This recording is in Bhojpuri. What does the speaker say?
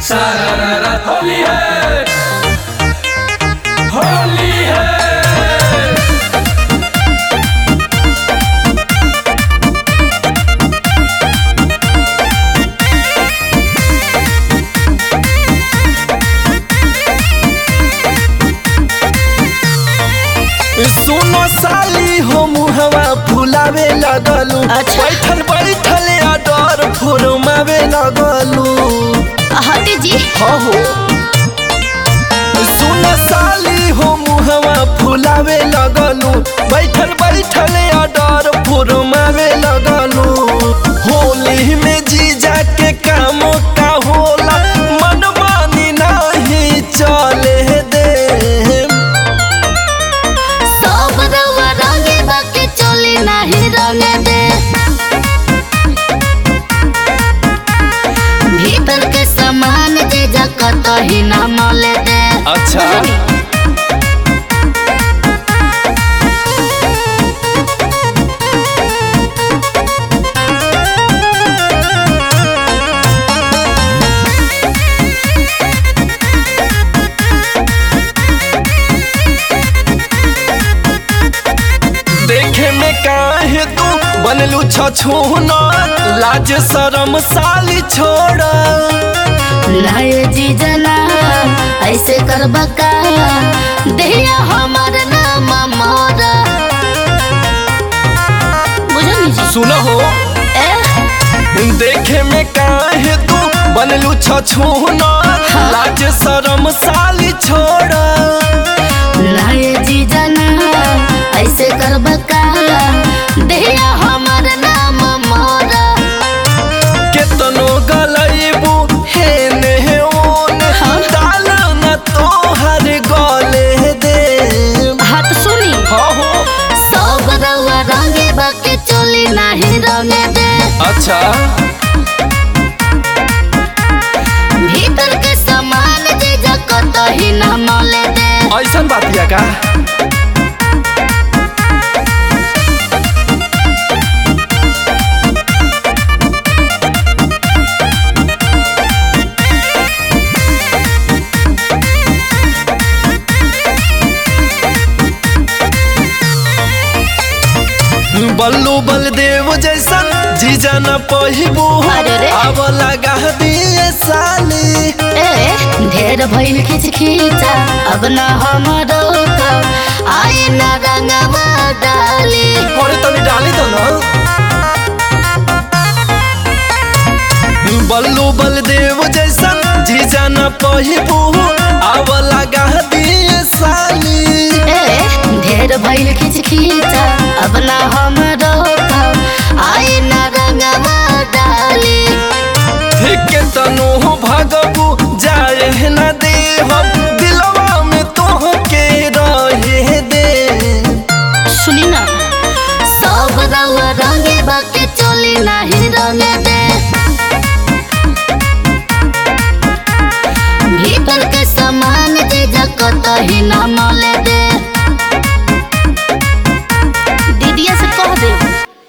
सारा होली है होली है सुनो साली हो मुहवा फुलावे लगलू अच्छा। बैठल बैठल डर फुरमावे लगलू हटे जी हो हो सुनो साली हो मुहवा फुलावे लगलू बैठल बैठल डर फुरमावे लगलू होली में जीजा के काम का होला मन मानी नहीं चले दे सब रउआ रंगे बाके चली नाही रंगे दे भीतर के सामान जे जकत ही ना मले दे अच्छा देखे में काहे तू बनलू छछूना लाज शरम साली छोड़ा लाए जी जना ऐसे करबा का देहिया हमर नाम मोरा बुझनी जी सुनो हो ए देखे में काहे तू बनलू छछूना लाज शरम साली छोड़ा लाए जी जना ऐसे करबा का देहिया हमर नाम मोरा केतनो गलैबू हे ने ओने हाँ। डाल न तोहर गले दे हाथ सुनी हो हो सब रउआ रंगे बाके चली नाही रंगे दे अच्छा भीतर के सामान जे जकत ही ना मले दे ऐसन बातिया का बल्लू बलदेव जैसन जीजा न पहिबू अरे रे। अब लगा दिए साली ए ढेर भइल खिच खिचा अब न हमरो का आई न रंगवा डाली अरे तनी डाली तो ना बल्लू बलदेव जैसन जीजा न पहिबू अब लगा दिए साली ए ढेर भइल खिच खिचा अब न हमरो का आई न रंगवा डाली के तनो भगबू जाड़